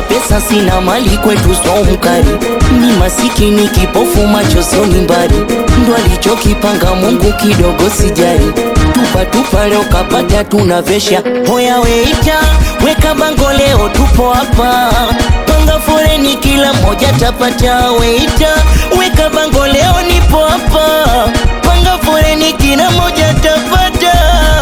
pesa sina mali kwetu so mkali ni masikini kipofu macho sio ni mbali ndo alichokipanga Mungu kidogo sijali tupa tupa leo kapata tunavesha hoya weita weka bango leo tupo hapa panga foreni kila mmoja tapata weita weka bango leo nipo hapa panga foreni kila mmoja tapata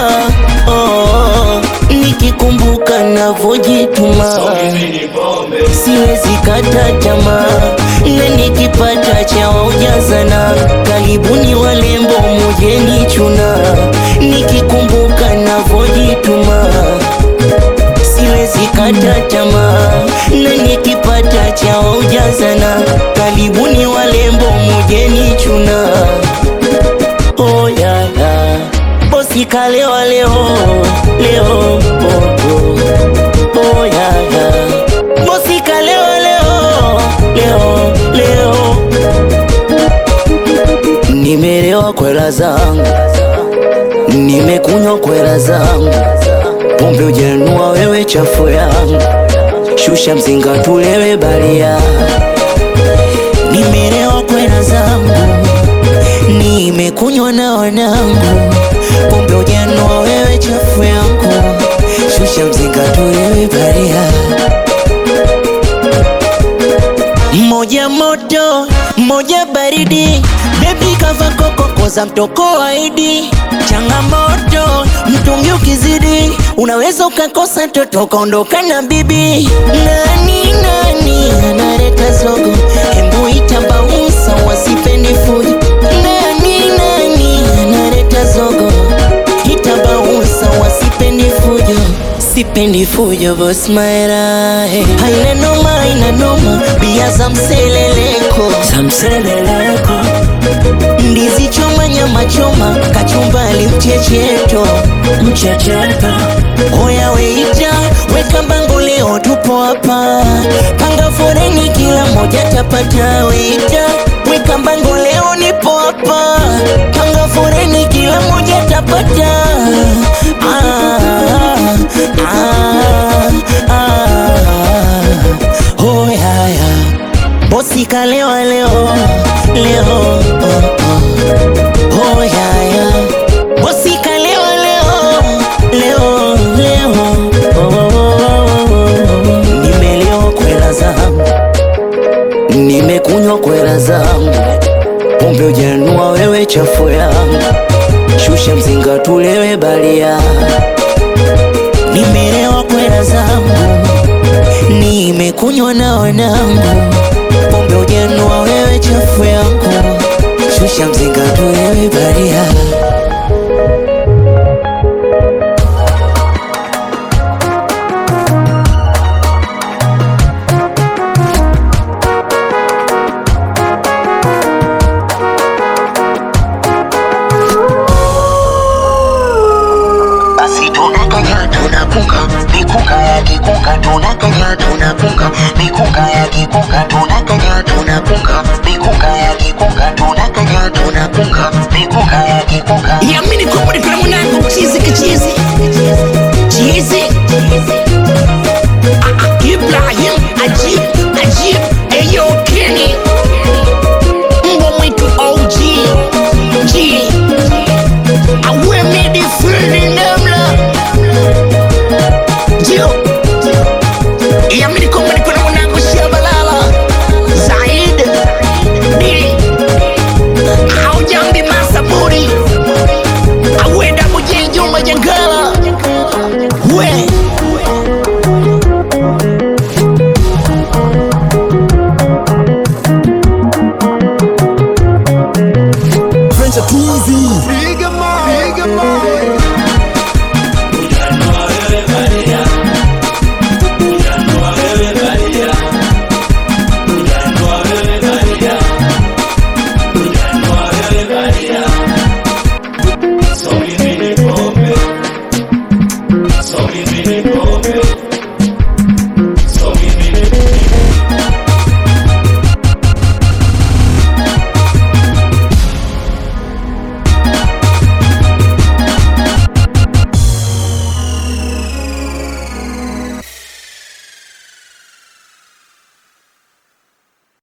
oh, nikikumbuka navojituma siwezi kata tamaa na nikipata cha ujazana karibuni walembo mujeni chuna nikikumbuka navojituma siwezi kata tamaa na nikipata cha ujazana karibuni walembo mujeni chuna oh, yeah, yeah. bosi kalewa leo leo oh, oh. Oh, yeah, yeah. bosi kalewa leo leo leo nimelewa kwela zangu nimekunywa kwela zangu pombe ujanua wewe chafu yangu shusha mzinga tulewe balia nimelewa kwela zangu nimekunywa na wanangu pombe ujanua wewe chafu yangu shusha mzinga tulewe balia moja moto moja baridi bebi kava kokoko za mtoko waidi changamoto mtungi ukizidi unaweza ukakosa toto ukaondoka na bibi nani nani analeta zogo hembu itabausa wasipendi fujo nani nani analeta zogo itabausa wasipendi fujo sipendi fujo bos maera hey. haina noma haina noma bia za mseleleko za mseleleko ndizi choma nyama choma kachumbali mchecheto mchecheto oya weita weka bango leo tupo hapa panga foreni kila moja tapata weita weka bango leo nipo hapa panga foreni kila moja tapata ah, ah, ah. Oh, yeah, yeah. bosi kalewa leo leo oh, oh. Oh, yeah, yeah. bosi kalewa leo leo leo oh, oh, oh, oh. nimelewa kwela zangu nimekunywa kwela zangu pombe ujanua wewe chafu yangu shusha mzinga tulewe balia nimelewa kwela zangu nimekunywa na wanangu pombe ujanua wewe chafu yangu shusha mzinga tulewe balia basi tunakanya tunakunga mikunga ya kikunga tunakanya tunakunga mikunga ya kikunga tunakanya tunakunga mikunga ya kikunga tunakanya tunakunga mikunga ya kikunga yamini kwamba niko na mwanangu chizi kichizi chizi Ah, ah, Ibrahim Ajib Ajib Eyo Kenny mbwa mwitu OG G awe midi fulni namla Jio yamini kwamba niko na mwanangu Shabalala Zaid Dili Aujambi Masaburi awenda mujenjuma jangala we French Twizy. So